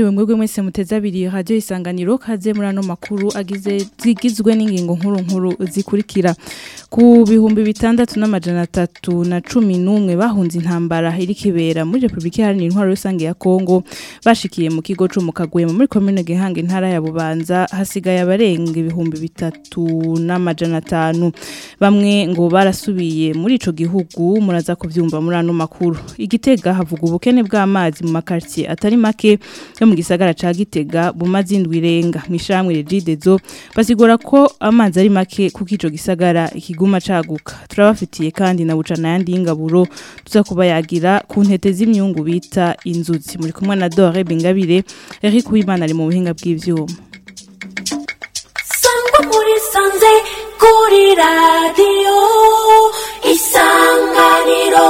mwiriwe mwebwe mwese muteze abiri radio isanganiro kaze muri ano makuru agize zigizwe n'ingingo nkuru nkuru zikurikira ku bihumbi bitandatu n'amajana atatu na cumi n'umwe bahunze intambara iri kibera muri Republika Iharanira Intwaro Rusange ya Kongo bashikiye mu kigo co mu Kagwema muri commune Gihanga intara ya Bubanza hasigaye abarenga ibihumbi bitatu n'amajana atanu bamwe ngo barasubiye muri ico gihugu muraza kuvyumva muri ano makuru igitega havuga ubukene bw'amazi mu makartie atari make yo mu gisagara ca Gitega bumaze indwi irenga mwishamwe Regidezo basigura ko amazi ari make kuko ico gisagara ikiguma caguka turabafitiye kandi na bucana yandi y'ingaburo tuza kubayagira ku ntete z'imyungu bita inzuzi muri kumwe na Dore Bingabire Eric Uwimana ari mu buhinga bw'ivyuma sangwa muri sanze kuri radiyo isanganiro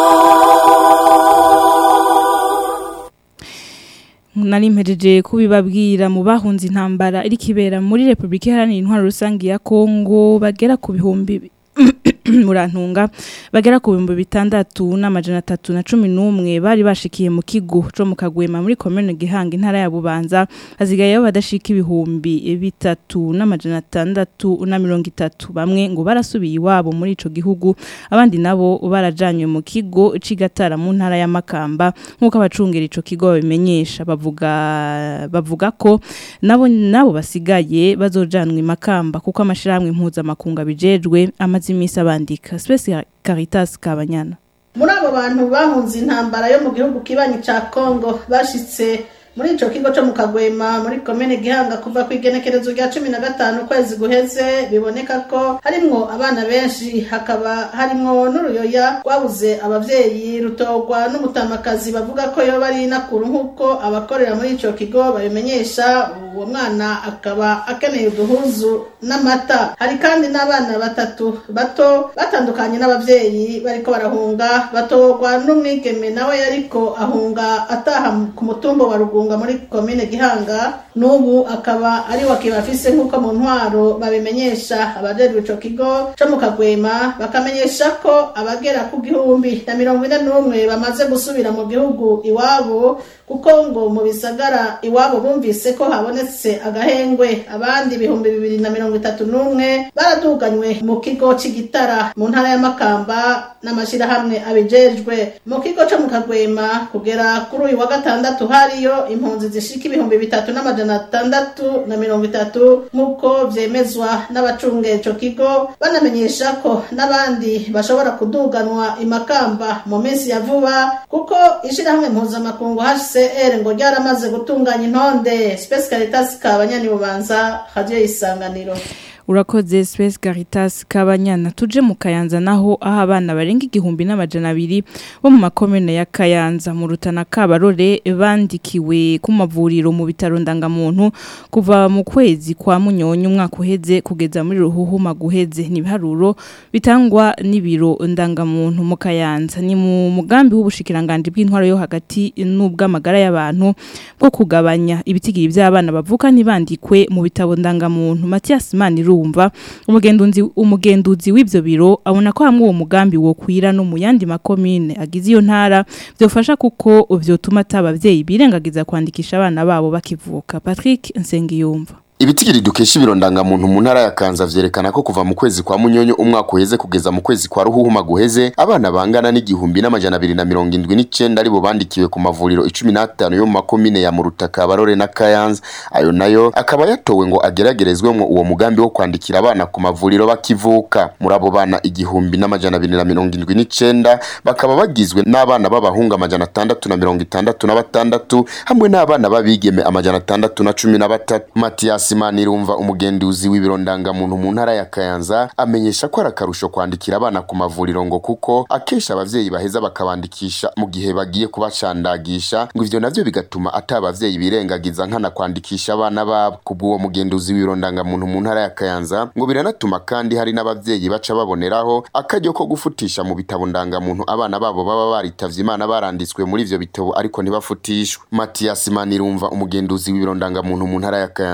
nari mpejeje kubibabwira mu bahunze intambara iri kibera muri Republika Iharanira Intwaro Rusange ya Kongo bagera ku bihumbi murantunga bagera ku bihumbi bitandatu n'amajana atatu na cumi n'umwe bari bashikiye mu kigo co mu kagwema muri komune gihanga intara ya bubanza hasigayeho badashika ibihumbi bitatu n'amajana atandatu na mirongo itatu bamwe ngo barasubiye iwabo muri ico gihugu abandi nabo barajanywe mu kigo c'igatara mu ntara ya makamba nk'uko abacungera ico kigo babimenyesha bavuga bavuga ko nabo nabo basigaye bazojanwa i makamba kuko amashirahamwe mpuzamakungu abijejwe amaze imisi abandika Space Caritas Kabanyana muri abo bantu bahunze intambara yo mu gihugu kibanyi ca Kongo bashitse muri ico kigo co mu Kagwema muri komene Gihanga kuva ku igenekerezo rya cumi na gatanu kwezi guheze biboneka ko harimwo abana benshi hakaba harimwo n'uruyoya rwabuze abavyeyi rutogwa n'umutamakazi bavuga ko yoba ari nakuru nk'uko abakorera muri ico kigo babimenyesha uwo mwana akaba akeneye uduhuzu n'amata hari kandi n'abana batatu bato batandukanye n'abavyeyi bariko barahunga batogwa n'umwigeme nawe yariko ahunga ataha ku mutumba wa rugunga muri komine gihanga n'ubu akaba ari wakibafise nk'uko mu ntwaro babimenyesha abajejwe ico kigo co mu kagwema bakamenyesha ko abagera ku gihumbi na mirongo ine n'umwe bamaze gusubira mu gihugu iwabo kuko ngo mu bisagara iwabo bumvise ko habonetse agahengwe abandi ibihumbi bibiri na mirongo itatu n'umwe baraduganywe mu kigo c'igitara mu ntara ya makamba n'amashirahamwe abijejwe mu kigo co mu kagwema kugera kuri uyu wa gatandatu hariyo impunzi zishika ibihumbi bitatu n'amajana atandatu na mirongo itatu nk'uko vyemezwa n'abacungera ico kigo banamenyesha ko n'abandi bashobora kuduganwa imakamba mu minsi ya vuba kuko ishirahamwe mpuzamakungu HCR ngo ryaramaze gutunganya intonde Space Caritas kabanyani bubanza radio isanganiro urakoze Space Caritas Kabanyana tuje mu Kayanza naho aho abana barenga igihumbi n'amajana abiri bo mu makomune ya Kayanza mu rutana Kabarore bandikiwe ku mavuriro mu bitaro ndangamuntu kuva mu kwezi kwa munyonyo umwaka uheze kugeza muri ruhuhuma guheze nibiharuro bitangwa n'ibiro ndangamuntu mu Kayanza ni mu mugambi w'ubushikiranganje bw'intwaro yo hagati n'ubw'amagara y'abantu bwo kugabanya ibitigiri by'abana bavuka ntibandikwe mu bitabo ndangamuntu Mathias Maniru urumva umugenduzi umugenduzi w'ivyo biro abona ko hamwe uwo mugambi wo kwira no mu yandi makomine agize iyo ntara byofasha kuko vyotuma atabavyeyi birengagiza kwandikisha abana babo bakivuka Patrick Nsengiyumva Ibitigiri dukesha ibirondanga muntu mu ntara ya Kanza vyerekana ko kuva mu kwezi kwa Munyonyo umwaka uheze kugeza mu kwezi kwa Ruhuhuma guheze abana bangana n'igihumbi n'amajana abiri na mirongo indwi n'icenda aribo bandikiwe ku mavuriro icumi n'atanu yo mu makomine ya Murutaka Barore na Kayanza ayo nayo akaba yatowe ngo ageragerezwemwo uwo mugambi wo kwandikira abana ku mavuriro bakivuka muri abo bana igihumbi n'amajana abiri na mirongo indwi n'icenda bakaba bagizwe n'abana b'abahungu amajana atandatu na mirongo itandatu na batandatu hamwe n'abana b'abigeme amajana atandatu na cumi na batatu Mathias Simanirumva umugenduzi w'ibirondanga muntu mu ntara ya Kayanza amenyesha ko arakarusho kwandikira abana ku mavuriro ngo kuko akesha abavyeyi baheza bakabandikisha mu gihe bagiye kubacandagisha ngo ivyo navyo bigatuma atabavyeyi birengagiza nkana kwandikisha abana babo kubw'uwo mugenduzi w'ibirondanga muntu mu ntara ya Kayanza ngo biranatuma kandi hari n'abavyeyi baca baboneraho akaryo ko gufutisha mu bitabo ndangamuntu abana babo baba baritavye imana baranditswe muri ivyo bitabo ariko ntibafutishwe Mathias Manirumva umugenduzi w'ibirondanga muntu mu ntara ya Kayanza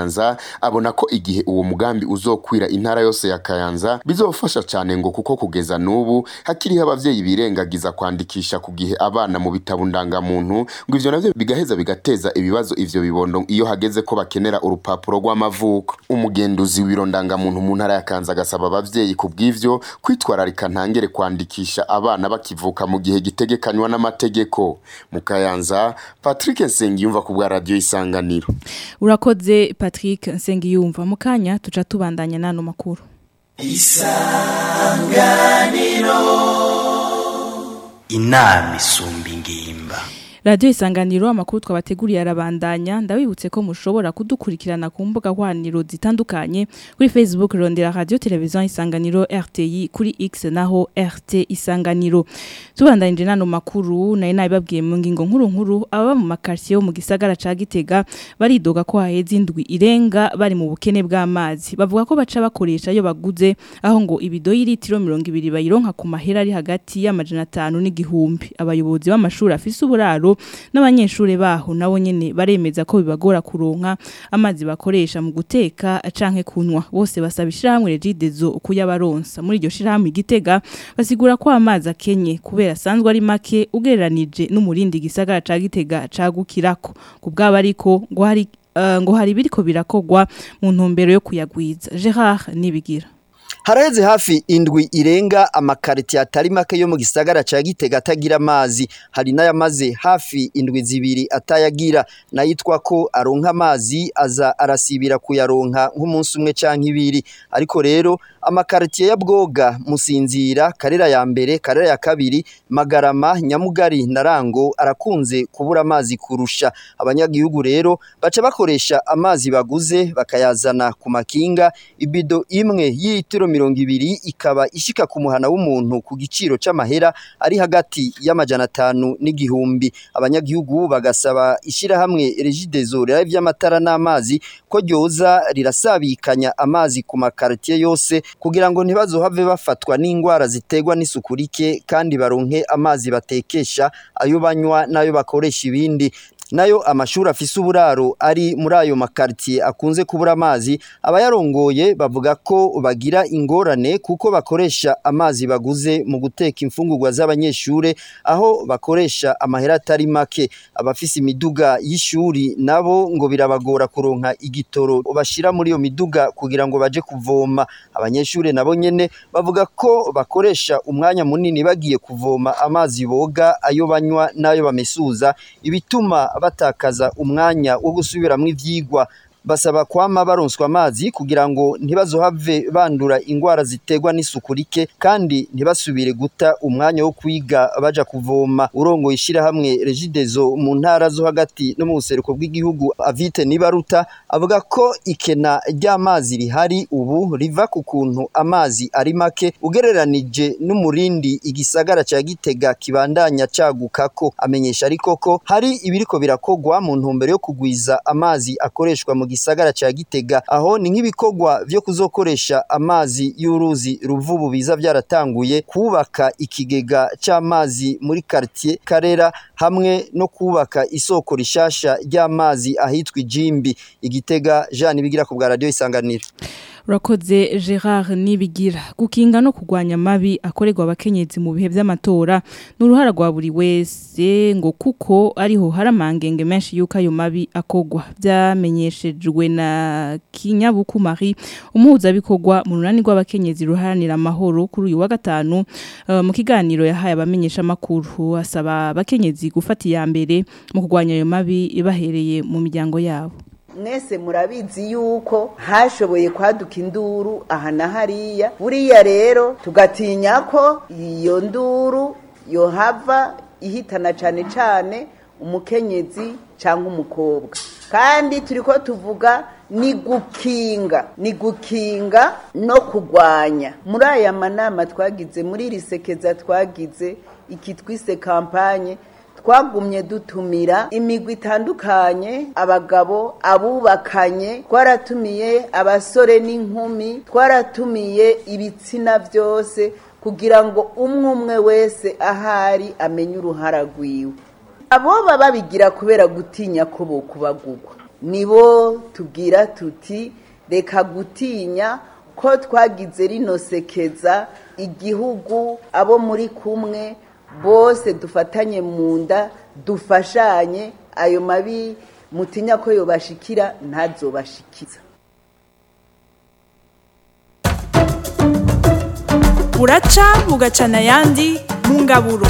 abona ko igihe uwo mugambi uzokwira intara yose ya Kayanza bizofasha cyane ngo kuko kugeza n'ubu hakiriho abavyeyi birengagiza kwandikisha ku gihe abana mu bitabo ndangamuntu ngo ivyo navyo bigaheza bigateza ibibazo ivyo bibondo iyo hageze ko bakenera urupapuro rw'amavuko umugenduzi w'ibiro ndangamuntu mu ntara ya Kayanza agasaba abavyeyi ku bw'ivyo kwitwararika ntangere kwandikisha abana bakivuka mu gihe gitegekanywa n'amategeko mu Kayanza Patrick Nsengiyumva ku bwa radio isanganiro urakoze Patrick Nsengiyumva mu kanya tuca tubandanya nano makuru inama isumba ingimba Radio isanganiro amakuru twabateguriye arabandanya ndabibutse ko mushobora kudukurikirana ku mbuga hwaniro zitandukanye kuri Facebook rondera radio television isanganiro RTI kuri X naho RT isanganiro tubandanyije nano makuru naye nabibabwiye mu ngingo nkuru nkuru aba mu makartier yo mu gisagara ca Gitega baridoga ko haheze indwi irenga bari mu bukene bw'amazi bavuga ko baca bakoresha yo baguze aho ngo ibido y'ilitiro 200 bayironka ku mahera ari hagati y'amajana 5 n'igihumbi abayobozi b'amashuri afise uburaro n'abanyeshuri baho nabo nyene baremeza ko bibagora kuronka amazi bakoresha mu guteka canke kunywa bose basaba ishyirahamwe regidezo kuyabaronsa muri iryo shirahamwe igitega basigura ko amazi akenye kubera asanzwe ari make ugereranije n'umurindi gisagara ca gitega cagukirako ku bwabo ariko ngo hari uh, ngo hari biriko birakogwa mu ntumbero yo kuyagwiza Gerard nibigira haraheze hafi indwi irenga amakariti atari make yo mu gisagara ca Gitega atagira amazi hari n'ayamaze hafi indwi zibiri atayagira nayitwa ko aronka amazi aza arasibira kuyaronka nk'umunsi umwe canke ibiri ariko rero amakaritiye ya Bwoga Musinzira Karera ya mbere Karera ya kabiri Magarama Nyamugari na Rango arakunze kubura amazi kurusha abanyagihugu rero baca bakoresha amazi baguze bakayazana ku makinga ibido imwe y'itiro mirongo ibiri ikaba ishika ku muhana w'umuntu ku giciro c'amahera ari hagati y'amajana atanu n'igihumbi abanyagihugu bagasaba ishirahamwe Regideso rero vy'amatara n'amazi ko ryoza rirasabikanya amazi ku makaritiye yose kugira ngo ntibazohave bafatwa n'ingwara ziterwa n'isuku rike kandi baronke amazi batekesha ayo banywa n'ayo bakoresha ibindi nayo amashuri afise uburaro ari muri ayo makaritiye akunze kubura amazi abayarongoye bavuga ko bagira ingorane kuko bakoresha amazi baguze mu guteka imfungurwa z'abanyeshure aho bakoresha amahera atari make abafise imiduga y'ishuri nabo ngo birabagora kuronka igitoro bashira muri iyo miduga kugira ngo baje kuvoma abanyeshure nabo nyene bavuga ko bakoresha umwanya munini bagiye kuvoma amazi boga ayo banywa n'ayo bamesuza ibituma batakaza umwanya wo gusubiramwo ivyigwa basaba kwama baronswa amazi kugira ngo ntibazohave bandura ingwara ziterwa n'isuku rike kandi ntibasubire guta umwanya wo kwiga baja kuvoma urongo ishirahamwe Regideso mu ntara zo hagati no mu buseruko bw'igihugu Avite Nibaruta avuga ko ikena ry'amazi rihari ubu riva ku kuntu amazi ari make ugereranije n'umurindi igisagara ca Gitega kibandanya cagukako amenyesha ariko ko hari ibiriko birakogwa mu ntumbero yo kugwiza amazi akoreshwa mu gisagara ca Gitega aho ni nk'ibikorwa vyo kuzokoresha amazi y'uruzi ruvubu biza byaratanguye kubaka ikigega c'amazi muri quartier Karera hamwe no kubaka isoko rishasha ry'amazi ahitwa Ijimbi igitega Jean bigira ku bwa radio isanganiro urakoze Gerard nibigira gukinga no kugwanya amabi akorerwa abakenyezi mu bihe by'amatora n'uruhara rwa buri wese ngo kuko ariho hari amangenge menshi yuko ayo mabi akogwa byamenyeshejwe na Kinyabuku Marie umuhuzabikorwa mu runani rw'abakenyezi ruharanira amahoro kuri uyu wa gatanu uh, mu kiganiro yahaye abamenyesha makuru asaba abakenyezi gufata iya mbere mu kugwanya ayo mabi bahereye mu miryango yabo mwese murabizi yuko hashoboye kwaduka induru aha na hariya buriya rero tugatinya ko iyo nduru yohava ihitana cyane cyane umukenyezi cyangwa umukobwa kandi turi ko tuvuga ni gukinga ni gukinga no kurwanya muri aya manama twagize muri iri sekeza twagize iki twise kampanye twagumye dutumira imigwi itandukanye abagabo abubakanye twaratumiye abasore n'inkumi twaratumiye ibitsina byose kugira ngo umwe umwe wese ahari amenye uruhara rwiwe abo baba babigira kubera gutinya ko bo kubagugwa nibo tubwira tuti reka gutinya ko twagize rino sekeza igihugu abo muri kumwe bose dufatanye mu nda dufashanye ayo mabi mutinya ko yobashikira ntazobashikiza buraca bugacana ayandi mu ngaburo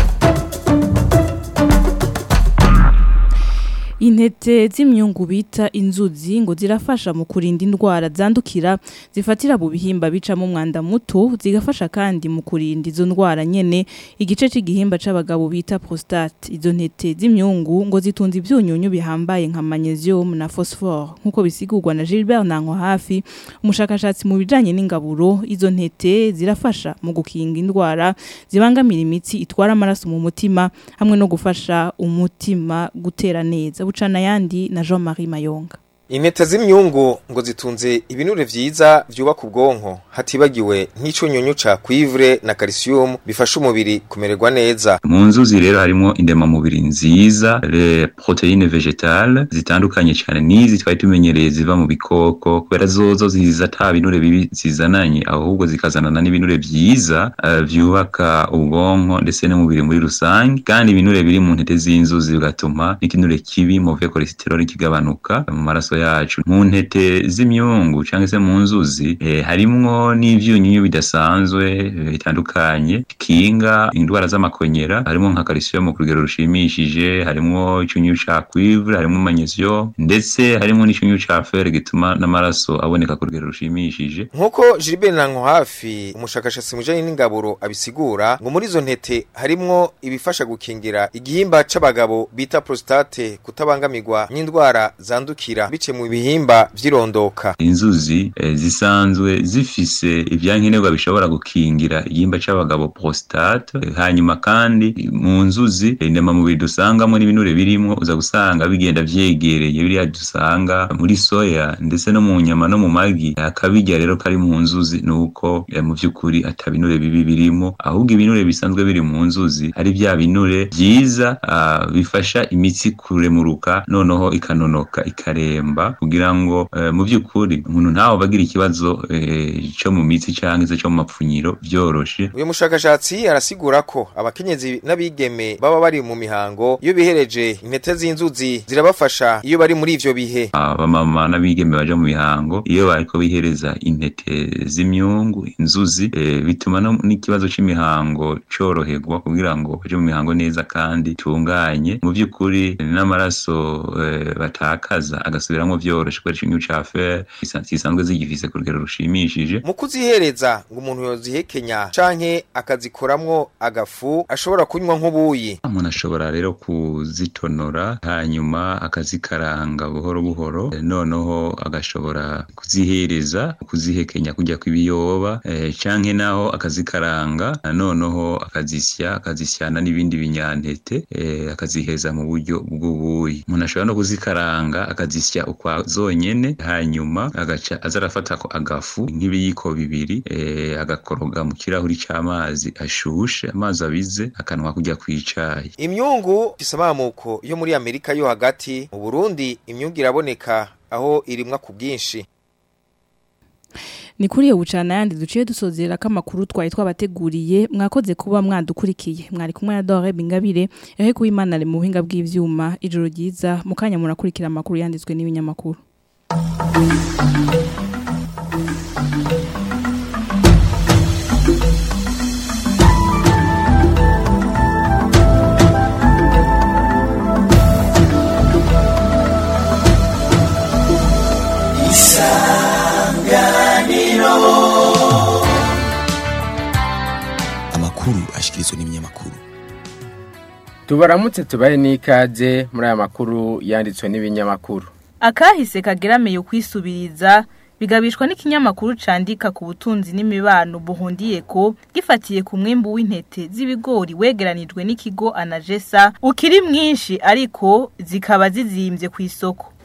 Intete z'imyungu bita inzuzi ngo zirafasha mu kurinda indwara zandukira zifatira mu bihimba bicamo umwanda muto zigafasha kandi mu kurinda izo ndwara nyene igice c'igihimba c'abagabo bita prostate izo ntete z'imyungu ngo zitunze ivyunyunyu bihambaye nka magnesium na phosphore nkuko bisigurwa na Gilbert Nanko hafi umushakashatsi mu bijanye n'ingaburo izo ntete zirafasha mu gukinga indwara zibangamira imitsi itwara amaraso mu mutima hamwe no gufasha umutima gutera neza bucana yandi na Jean-Marie Mayonga Intete z'imyungu ngo zitunze ibinure vyiza vyubaka ubwonko hatibagiwe nk'icunyunyu ca cuivre na calcium bifasha umubiri kumererwa neza. Mu nzuzi rero harimo indemamubiri nziza, le proteine végétale zitandukanye cyane n'izi twari tumenyereye ziva mu bikoko kubera zozo ziza ata binure bibi zizananye ahubwo zikazanana n'ibinure vyiza uh, vyubaka ubwonko ndetse n'umubiri muri rusange kandi ibinure biri mu ntete z'inzuzi bigatuma n'ikinure kibi mauvais cholesterol kigabanuka mu maraso yacu mu ntete z'imyungu cyangwa se mu nzuzi eh, harimwo n'ivyunyunyu bidasanzwe bitandukanye kinga indwara z'amakonyera harimo nka calcium ku rugero rushimishije harimo icyunyu ca cuivre harimo magnesium ndetse harimo n'icyunyu ca fer gituma n'amaraso aboneka ku rugero rushimishije Nkuko Gilbert Nanko hafi umushakashatsi mujanye n'ingaburo abisigura ngo muri izo ntete harimwo ibifasha gukingira igihimba c'abagabo bita prostate kutabangamirwa n'indwara zandukira bice mu bihimba vyirondoka inzuzi eh, zisanzwe zifise ivyankenerwa bishobora gukingira igihimba c'abagabo prostate eh, hanyuma kandi mu nzuzi indema mubiri dusangamo n'ibinure birimwo uza gusanga bigenda vyegereye biriya dusanga muri soya ndetse no mu nyama no mu magi akabirya rero kari mu nzuzi nuko eh, mu vy'ukuri ata binure bibi birimo ahubwo ibinure bisanzwe biri mu nzuzi ari vya binure vyiza uh, bifasha imitsi kuremuruka noneho ikanonoka ikaremba kugira ngo uh, mu vy'ukuri umuntu ntawe bagira ikibazo uh, cyo mu mitsi canke se cyo mu mapfunyiro vyoroshe uyu mushakashatsi arasigura ko abakenyezi n'abigeme baba bari mu mihango iyo bihereje intete z'inzuzi zirabafasha iyo bari muri ivyo bihe abamama n'abigeme baje mu mihango iyo bariko bihereza intete z'imyungu inzuzi eh, bituma n'ikibazo c'imihango coroherwa kugira ngo baje mu mihango neza kandi tunganye mu vy'ukuri n'amaraso eh, batakaza agasubiramwo vyoroshe kubera icyunyu ca fer zisanzwe zigifise ku rugero rushimishije mu kuzihereza ngo umuntu yozihekenya canke akazikoramwo agafu ashobora kunywa nk'ubuyi umuntu ashobora rero kuzitonora hanyuma akazikaranga buhoro buhoro eh, noneho agashobora kuzihereza kuzihekenya kujya kw'ibiyoba eh, canke naho akazikaranga noneho akazisya akazisyana n'ibindi binyantete eh, akaziheza mu buryo bw'ubuyi umuntu ashobora no kuzikaranga akazisya ukwa zonyene hanyuma agaca aza arafata ko agafu nk'ibiyiko bibiri eh, agakoroga mu kirahuri c'amazi ashushe amazi abize akanwa kujya kwicayi imyungu isamamuko yo muri Amerika yo hagati mu Burundi imyungu iraboneka aho irimwa ku bwinshi ni kuri iyo bucana yandi duciye dusozera ko amakuru twari twabateguriye mwakoze kuba mwadukurikiye mwari kumwe na Dore Bingabire yahe kuba imana mu buhinga bw'ivyuma ijoro ryiza mukanya murakurikira amakuru yanditswe n'ibinyamakuru amakuru ashikirizwa n'ibinyamakuru tubaramutse tubahe n'ikaze muri aya makuru yanditswe n'ibinyamakuru akahise kageramiye kwisubiriza bigabishwa n'ikinyamakuru candika ku butunzi n'imibano buhundiye ko gifatiye ku mwimbu w'intete z'ibigori wegeranijwe n'ikigo anajesa ukiri mwinshi ariko zikaba zizimbye ku isoko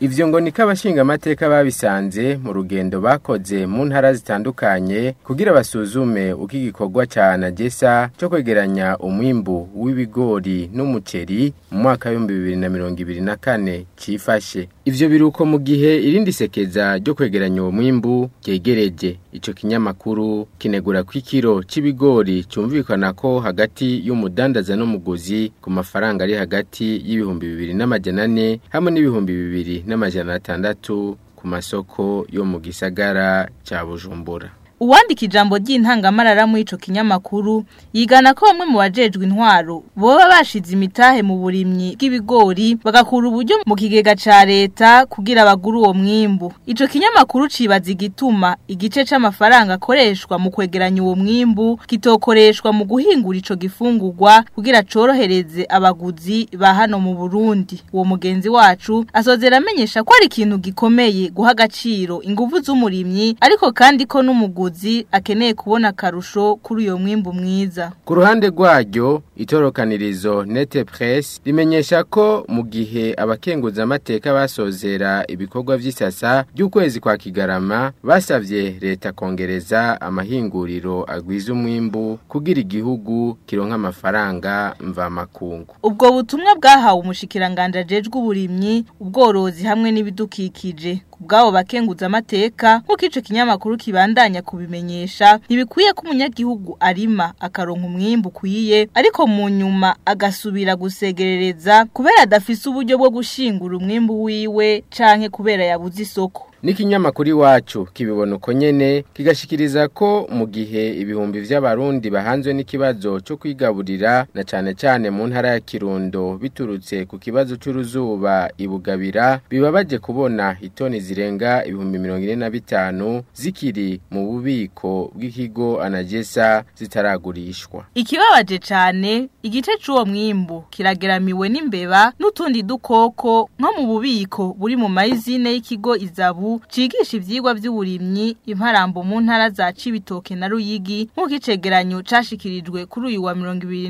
ivyo ngo niko abashingamateka babisanze mu rugendo bakoze mu ntara zitandukanye kugira basuzume uko igikorwa ca Najesa cyo kwegeranya umwimbu w'ibigori n'umuceri mu mwaka w'ibihumbi bibiri na mirongo ibiri na kane cifashe ivyo biruko mu gihe irindi sekeza ryo kwegeranya uwo mwimbu ryegereje ico kinyamakuru kinegura ko ikiro c'ibigori cumvikana ko hagati y'umudandaza n'umuguzi ku mafaranga ari hagati y'ibihumbi bibiri n'amajana ane hamwe n'ibihumbi bibiri n'amajana atandatu ku masoko yo mu gisagara ca Bujumbura Uwandika ijambo ry'intangamarara muri ico kinyamakuru yigana ko bamwe mu bajejwe intwaro boba bashize imitahe mu burimyi bw'ibigori bagakura uburyo mu kigega ca leta kugira bagure uwo mwimbu. Ico kinyamakuru cibaza igituma igice c'amafaranga akoreshwa mu kwegeranya uwo mwimbu kitokoreshwa mu guhingura ico gifungurwa kugira corohereze abaguzi ba hano mu Burundi. Uwo mugenzi wacu asozera amenyesha ko ari ikintu gikomeye guha agaciro inguvu z'umurimyi ariko kandi ko n'umuguzi umuguzi akeneye kubona akarusho kuri uyo mwimbu mwiza. Ku ruhande rwaryo itorokanirizo Nete Press rimenyesha ko mu gihe abakenguza amateka basozera ibikorwa vy'isasa by'ukwezi kwa Kigarama basavye leta kongereza amahinguriro agwiza umwimbu kugira igihugu kironka amafaranga mva makungu. Ubwo butumwa bwahawe umushikiranganje ajejwe uburimyi, ubworozi hamwe n'ibidukikije bwabo bakenguza amateka nk'uko ico kinyamakuru kibandanya kubimenyesha ntibikwiye ko umunyagihugu arima akaronka umwimbu ukwiye ariko mu nyuma agasubira gusegerereza kubera adafise uburyo bwo gushingura umwimbu wiwe canke kubera yabuze isoko N'ikinyamakuru iwacu kibibona uko nyene kigashikiriza ko mu gihe ibihumbi vy'abarundi bahanzwe n'ikibazo cyo kwigaburira na cane cane mu ntara ya Kirundo biturutse ku kibazo c'uruzuba ibugabira bibabaje kubona itoni zirenga ibihumbi mirongo ine na bitanu zikiri mu bubiko bw'ikigo anagesa zitaragurishwa Ikibabaje cane igice c'uwo mwimbu kirageramiwe n'imbeba n'utundi dukoko nko mu bubiko buri mu mayizine y'ikigo izabu cigisha ivyigwa vy'uburimyi imparambo mu ntara za Cibitoke na Ruyigi nk'uko icegeranyo cashikirijwe kuri uyu wa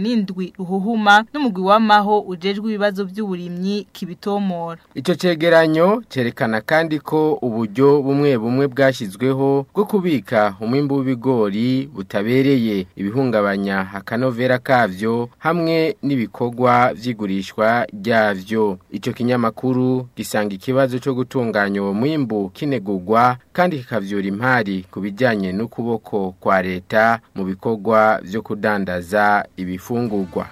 27 ruhuhuma n'umugwi w'amaho ujejwe ibibazo vy'uburimyi kibitomora Ico cegeranyo cerekana kandi ko uburyo bumwe bumwe bwashizweho bwo kubika umwimbu w'ibigori butabereye ibihungabanya akanovera kavyo hamwe n'ibikorwa vy'igurishwa ryavyo ico kinyamakuru gisanga ikibazo cyo gutunganya uwo mwimbu kinegurwa kandi kikavyura impari ku bijyanye n'ukuboko kwa leta mu bikorwa byo kudandaza ibifungurwa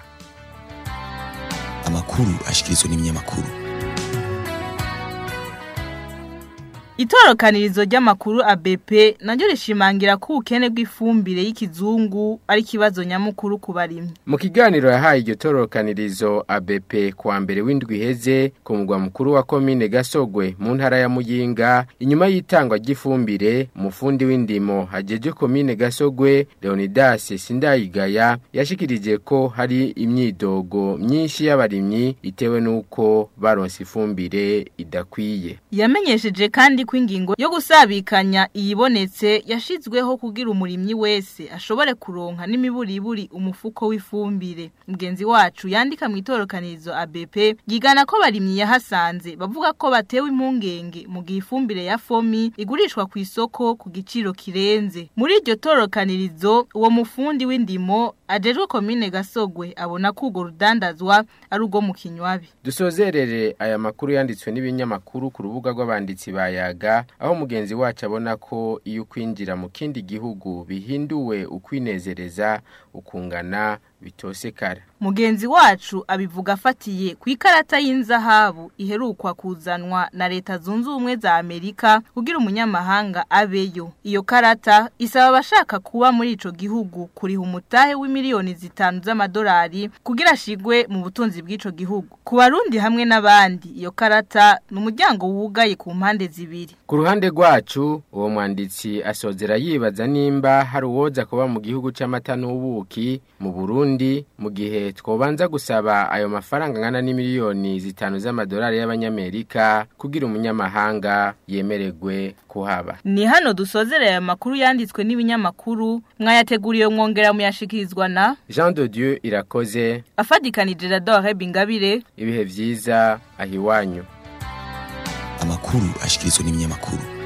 amakuru ashikirizwa n'ibinyamakuru Itorokanirizo ry'amakuru ABP naryo rishimangira ko ubukene bw'ifumbire y'ikizungu ari kibazo nyamukuru ku barimyi. Mu kiganiro yahaye iryo torokanirizo ABP kuwa mbere w'indwi iheze ku mugwa mukuru wa komine Gasogwe mu ntara ya Muyinga inyuma y'itangwa ry'ifumbire umufundi w'indimo hajeje komine Gasogwe Leonidas Sindayigaya yashikirije ko hari imyidogo myinshi y'abarimyi itewe nuko baronse ifumbire idakwiye. Yamenyesheje kandi ko ingingo yo gusabikanya iyibonetse yashizweho kugira umurimyi wese ashobore kuronka n'imiburiburi umufuko w'ifumbire mugenzi wacu yandika mu itorokanirizo ABP yigana ko barimyi yahasanze bavuga ko batewe impungenge mu gihe ifumbire ya fomi igurishwa ku isoko ku giciro kirenze muri iryo torokanirizo uwo mufundi w'indimo ajejwe komine Gasogwe abona ko urwo rudandazwa ari urwo mu kinywabi dusozerere aya makuru yanditswe n'ibinyamakuru ku rubuga rw'abanditsi bayaga aho mugenzi wacu abona ko iyo kwinjira mu kindi gihugu bihinduwe ukwinezereza ukungana bitosekara mugenzi wacu abivuga afatiye ku ikarata y'inzahabu iherukwa kuzanwa na leta zunze ubumwe za Amerika kugira umunyamahanga abeyo iyo karata isaba abashaka kuba muri ico gihugu kuriha umutahe w'imiliyoni zitanu z'amadolari kugira ashigwe mu butunzi bw'ico gihugu ku barundi hamwe n'abandi iyo karata ni umuryango wugaye ku mpande zibiri ku ruhande rwacu uwo mwanditsi asozera yibaza nimba hari uwoza kuba mu gihugu c'amata n'ubuki mu Burundi mu gihe twobanza gusaba ayo mafaranga angana n'imiliyoni zitanu z'amadolari y'abanyamerika kugira umunyamahanga yemererwe kuhaba ni hano dusozera aya makuru yanditswe n'ibinyamakuru mwayateguriye mwongera muyashikirizwa na Jean de Dieu irakoze afadikanije Radore Bingabire ibihe vyiza ahiwanyu amakuru ashikirizwa n'ibinyamakuru